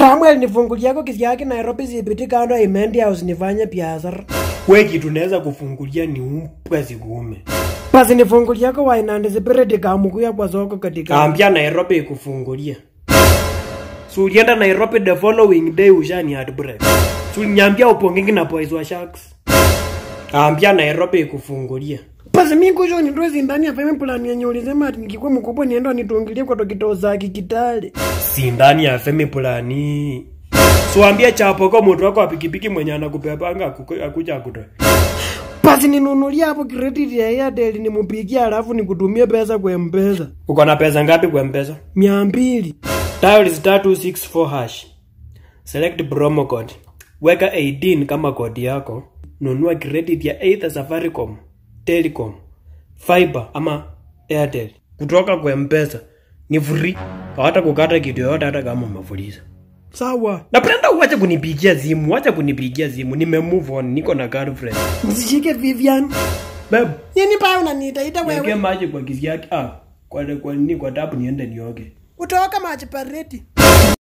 Samuel nifunguliako kisi yake Nairobi sipiti kando ya Imendi House nifanye biashara. We kitu naweza kufungulia ni umpwa zikuume. Basi nifunguliako Wainandi Spirit kamukuya kwa soko katika. Kaambia Nairobi ikufungulia. So ulienda Nairobi the following day ushani heartbreak. So uliniambia upongingi na boys wa Sharks. Kaambia Nairobi ikufungulia. Basi mi kusho nitoe sindani ya family plan yenye ulisema ati nikikuwa mkubwa nienda nitungilie kwa dokito za kikitale. Si ndani ya femi plani. So ambia chapo kwa mtu wako wa pikipiki mwenye anakupepanga akuku- akuja akutoe. Basi ninunulia hapo credit ya Airtel nimupigie alafu nikutumie pesa kwa M-Pesa. Uko na pesa ngapi kwa mpesa? Mia mbili. Dial star 264 hash. Select promo code. Weka 18 kama kodi yako. Nunua credit ya either Safaricom, Telecom, Fiber ama Airtel. Kutoka kwa Mpesa. Ni free. Hawata kukata kitu yoyote hata kama umefuliza. Sawa. Napenda uache kunipigia simu, acha kunipigia simu. Nime move on, niko na girlfriend. Nisishike Vivian. Babe, Nini paa unaniitaita niweke wewe? maji kwa kisi yake. Ah, kwa kwa nini kwa tapu niende nioge. Utoka maji pareti.